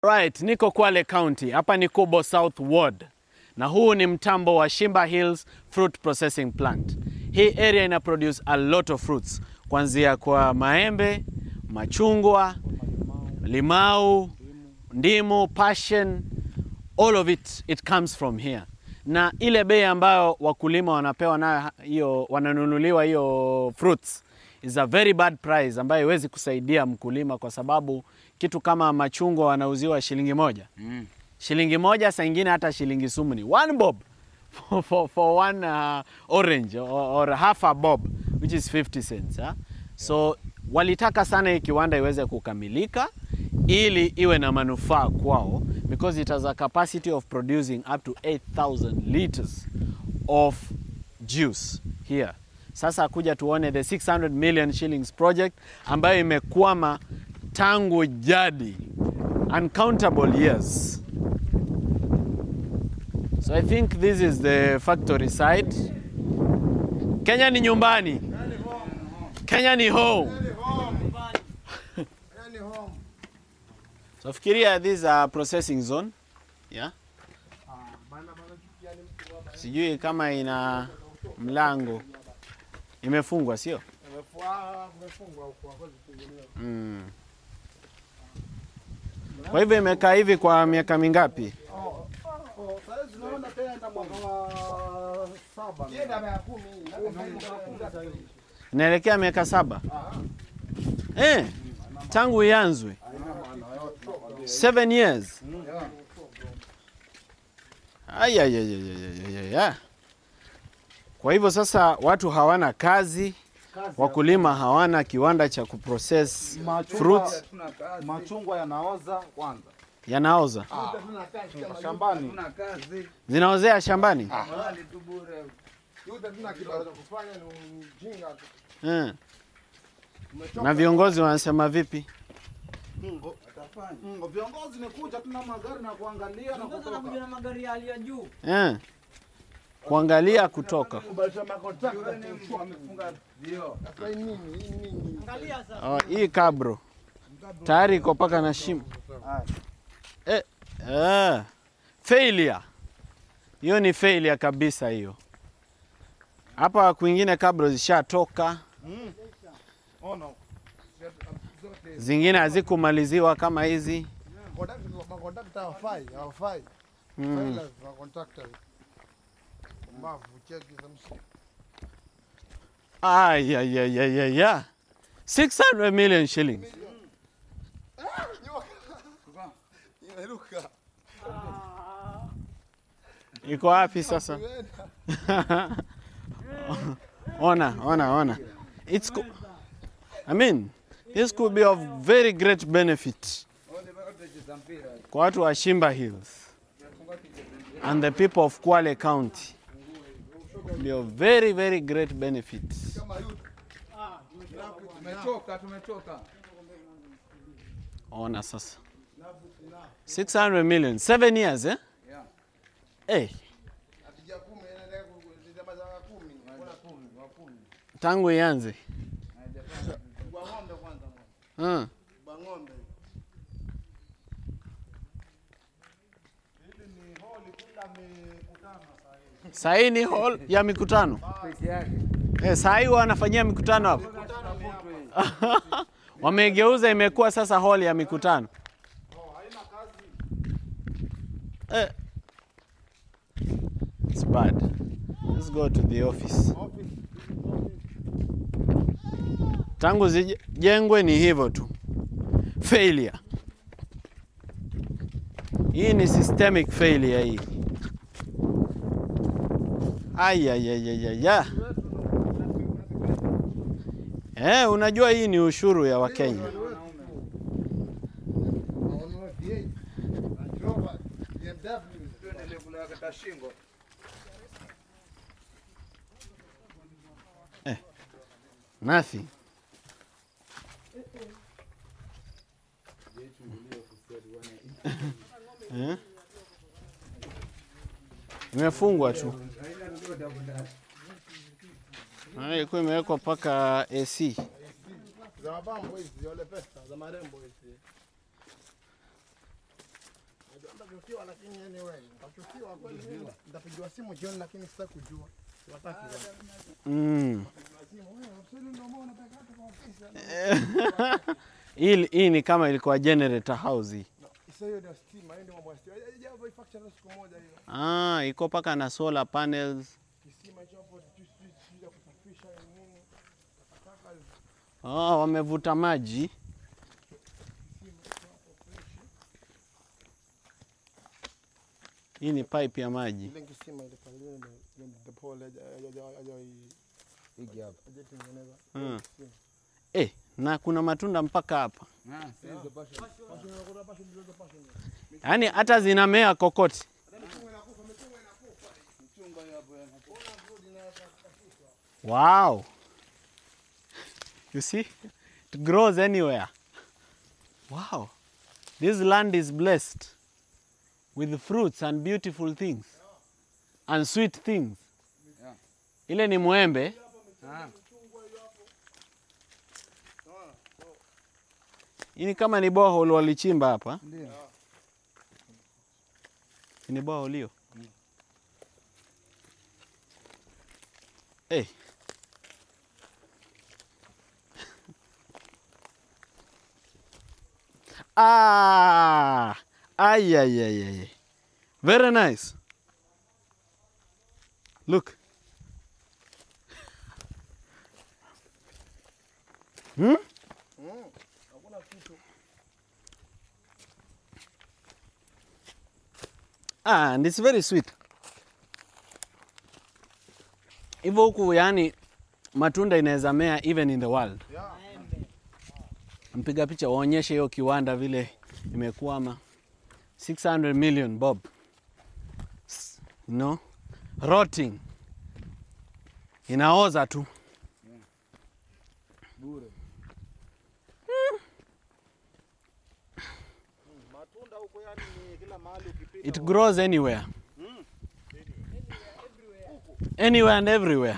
Right, niko Kwale County. Hapa ni Kobo South Ward. Na huu ni mtambo wa Shimba Hills Fruit Processing Plant. Hii area ina produce a lot of fruits. Kuanzia kwa maembe, machungwa, limau, ndimu, passion, all of it it comes from here. Na ile bei ambayo wakulima wanapewa nayo hiyo wananunuliwa hiyo fruits is a very bad price ambayo haiwezi kusaidia mkulima kwa sababu kitu kama machungwa wanauziwa shilingi moja Mm. shilingi moja, saa ingine hata shilingi sumni, one bob for, for, for one uh, orange or, or half a bob which is 50 cents huh? So walitaka sana hii kiwanda iweze kukamilika ili iwe na manufaa kwao because it has a capacity of producing up to 8000 liters of juice here. Sasa kuja tuone the 600 million shillings project ambayo imekwama tangu jadi uncountable years. So I think this is the factory side. Kenya ni nyumbani. Kenya ni home. So fikiria this is a processing zone. Yeah. Sijui kama ina mlango. Imefungwa sio? Mm. Kwa hivyo imekaa hivi kwa miaka mingapi? Inaelekea miaka saba. Eh, tangu ianzwe. Seven years. Ay, ay, ay, ay, ay, ay, ay. Kwa hivyo sasa watu hawana kazi, wakulima hawana kiwanda cha kuprocess fruits, Machungwa yanaoza kwanza yanaoza. shambani. Tuna kazi Zinaozea shambani? mahali tu bure. Eh. Na viongozi wanasema vipi? Mm, Viongozi ni kuja tuna magari na kuangalia na kutoka. na magari ya hali ya juu. Eh. Kuangalia kutoka. Wamefunga vioo. Angalia sasa. Oh, hii kabro tayari iko paka na shimo eh, eh. Failure hiyo ni failure kabisa hiyo. Hapa kwingine kabro zishatoka, Ona. zingine hazikumaliziwa kama hizi Makontrakta hawafai, hawafai. mm. Failures makontrakta. Mbavu cheki za msi. Ay, ay, ay, ay, ay, ay. 600 million shillings. Imeruka. Iko wapi sasa? ona, ona, ona. It's co- I mean, this could be of very great benefit kwa watu wa Shimba Hills and the people of Kwale County. Be of very, very great benefit. Tumechoka, tumechoka. Ona sasa. 600 million, 7 years eh? Yeah. Eh, Atija kumi inaendelea kuzama za kumi. Kuna kumi, wa kumi. tangu ianze. Kwa ng'ombe kwanza. Hmm. Kwa ng'ombe. Saa hii ni hall ya mikutano. Peke yake. Eh, saa hii wanafanyia mikutano hapo. Wamegeuza imekuwa sasa hall ya mikutano. Eh. It's bad. Let's go to the office. Tangu zijengwe ni hivyo tu. Failure. Hii ni systemic failure hii. Ai ai ai ai ai. ai. Eh, unajua hii ni ushuru ya Wakenya. Wanunua V8. Range Rover, BMW. Tuendelee kula kata shingo. Nothing. Eh? Imefungwa tu. Ah, Ilikuwa imewekwa mpaka AC. Za mapambo hizi, wale pesa za marembo hizi. Nitachukiwa lakini anyway, nitachukiwa kweli mimi. Nitapigiwa simu jioni lakini sitaki kujua. Siwataki bwana. Mm. Pigiwa simu, wewe usili ndio mbona unataka hata kwa ofisi. Hii hii ni kama ilikuwa generator house hii. Sasa hiyo ndio stima, hiyo ndio mambo ya stima. Haijawa hii factory siku moja hiyo. Ah, iko paka na solar panels. Kisima hicho hapo tu tu ya kusafisha nini. Takataka hizo. Oh, wamevuta maji. Hii ni pipe ya maji. Ile kisima ile pale ile ndio the pole haja haja hii hapa. Hajatengeneza. Mm. Eh, na kuna matunda mpaka hapa. Yaani hata zinamea kokoti. Wow. You see? It grows anywhere. Wow. This land is blessed with fruits and beautiful things and sweet things. Ile ni mwembe. Hii ni kama ni borehole walichimba hapa. Ndio. Ni borehole hiyo. Hey. Ah, ay, ay, ay, ay. Very nice. Look. Hmm? Ah, and it's very sweet. Hivyo huku yani matunda inaweza mea even in the world. Mpiga picha waonyeshe hiyo kiwanda vile imekwama. 600 million bob. S- You know? Rotting. Inaoza tu. Bure. Matunda huko yani ni kila mahali ukipita. It grows anywhere. Anywhere and everywhere.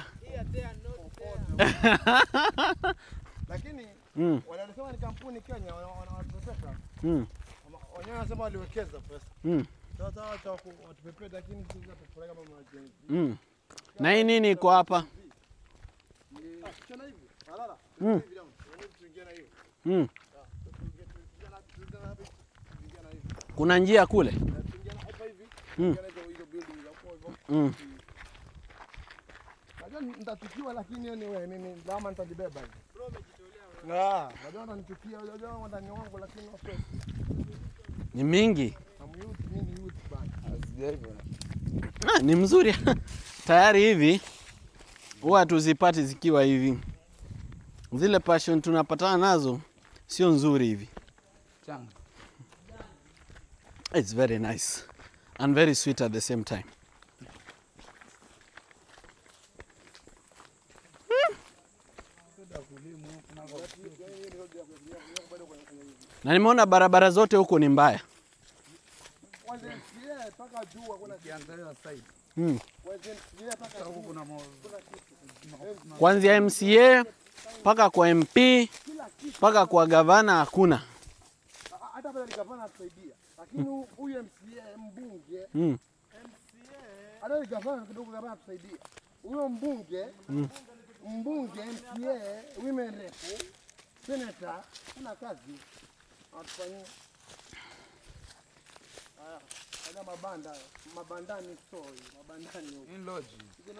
Lakini Mm, wanasema ni kampuni Kenya wana- wana- wanatupepeta. mm, Ama- Wenyewe wanasema waliwekeza pesa. mm, Sasa wacha waku- watupepeta lakini sisi tutapeleka kama majenzi. mm. Na hii nini iko hapa? Chana hivi. Alala. Mm. Hivi damu. Yaani tuingie na hiyo. Mm. Tuingie tuingie na tuingie na hivi. Tuingie na hivi. Kuna njia kule. Tuingie na hapa hivi. Mm. Tuingie na hizo hizo building za huko hivyo. Mm. Najua nitatukiwa lakini anyway mimi lama nitajibeba. Bro umejitolea. Ah, najua nitanichukia, najua wandani wangu lakini wa pesa. Ni mingi. I'm youth, mimi ni youth bana. Sijaiva. Ah, ni mzuri. Tayari hivi huwa tuzipati zikiwa hivi. Zile passion tunapatana nazo sio nzuri hivi. Changa. It's very nice and very sweet at the same time. Na nimeona barabara zote huko ni mbaya. Kwanza MCA mpaka juu hakuna Kiangalia side. Mm. kwanza MCA mpaka Huko kuna mo Kuanzia MCA mpaka kwa MP mpaka kwa gavana hakuna. hata pale gavana atusaidia. Lakini hu- huyu MCA mbunge, Mm. hata ni gavana kidogo gavana atusaidia. Huyo mbunge, mbunge MCA, women rep, senator, kuna kazi. Atufanyie. Haya, haya mabanda, mabandani store, mabandani huko. in lodge.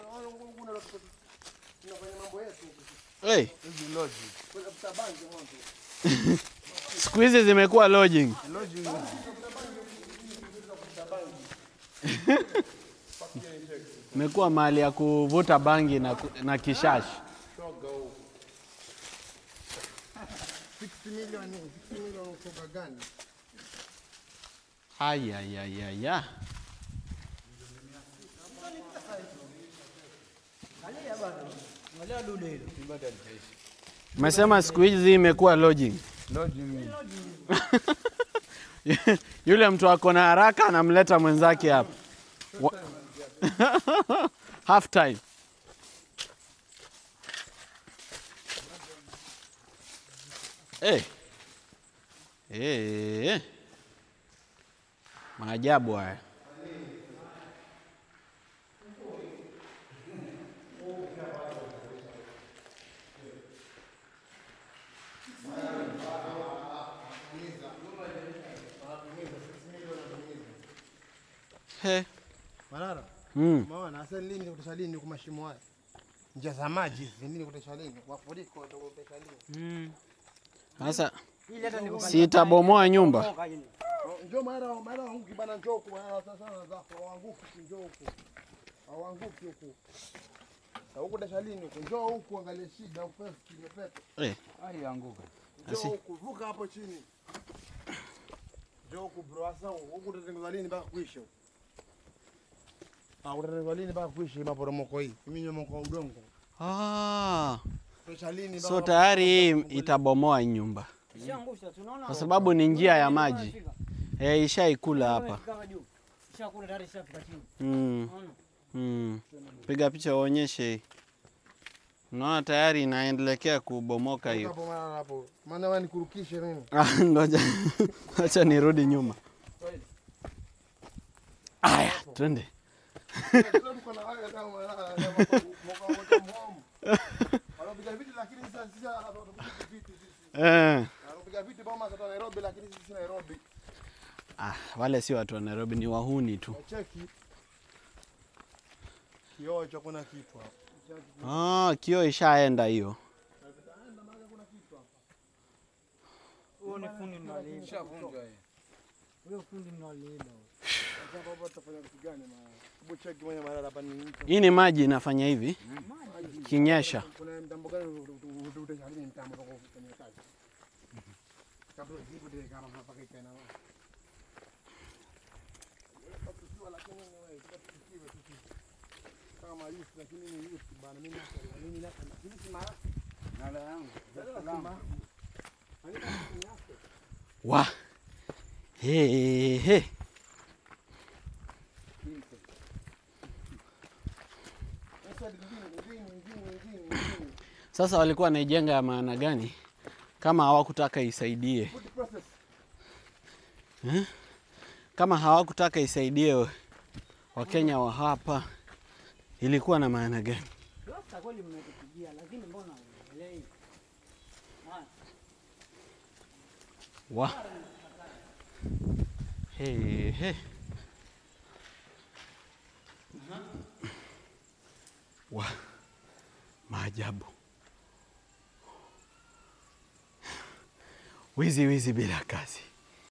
Tunafanya mambo yetu. Hey, Hizi lodge. Kuna mtabangi mwanzo. siku hizi zimekuwa lodging. Lodge. Imekuwa mahali ya kuvuta bangi na, ku- na kishashi. 60 million, 60 million kutoka gani? Ayayayaya. Angalia dude hilo. Umesema siku hizi imekuwa lodging. Lodge mimi. Yule mtu ako na haraka anamleta mwenzake hapa. Wa- Half time. Hey. Hey. Maajabu haya. He. Manara, Mm. umeona sasa lini kutesha lini kwa mashimo haya? Njia za maji hizi lini kutesha lini? Mafuriko kutesha lini? Sasa Ili hata niko si itabomoa nyumba. Toka ile. Oh, Njoo mara mara wanguki bana njoo huku mara sasa na zako wanguki njoo huku. Hawanguki huku. Na huku kutesha lini huku? Njoo huku angalia shida upesi kimepepe. Eh, Ai anguka. Njoo Asi. huku vuka hapo chini. Njoo huku bro sasa huku tutatengeneza lini mpaka kuisha huku? Ah, utatengeneza lini mpaka kuisha hii maporomoko hii? Mimi nyomoko wa udongo. ah, Kutesha lini so mpaka tayari hii itabomoa hii nyumba Ishaangusha tunaona. kwa sababu ni njia ya maji. Eh, ishaikula hapa. Kama juu. Ishakula tayari ishafika chini. Mm. Unaona? Mm. Piga picha uonyeshe hii. Unaona tayari inaendelekea kubomoka hiyo. hapo mara hapo. Maana wewe nikurukishe mimi. Ah, Ngoja, acha nirudi nyuma. Aya, twende. Wanapiga viti lakini sasa sisi hatupiga viti sisi. Eh. Wanapiga viti boma za Nairobi lakini sisi si Nairobi. Ah, wale si watu wa Nairobi, ni wahuni tu. Cheki. Kioo cha kuna kitu hapo. Ah, kio ishaenda hiyo. Huo ni fundi mnaliiba. Shavunjwa hii. Huyo fundi mnaliiba. Sasa baba tutafanya kitu gani maana? Hebu cheki mwenye mara hapa ni mtu. Hii ni maji inafanya hivi kinyesha. Kuna mtambo gani utajalini mtambo kwa kufanya kazi? Kabla zipo ile kama mpaka ikaena. Lakini wewe tukiwe tukiwe. Kama yusi lakini ni yusi bana mimi na mimi na mimi si mara. Nala yangu. Wa. He he. Sasa nyingine nyingine nyingine nyingine. Sasa walikuwa wanaijenga ya maana gani kama hawakutaka isaidie? Food process. Kama hawakutaka isaidie Wakenya wa hapa, ilikuwa na maana gani? Sasa kweli mmetupigia lakini mbona unaelewi? Haya. Wa. He he. Wa. Maajabu. Wizi wizi bila kazi.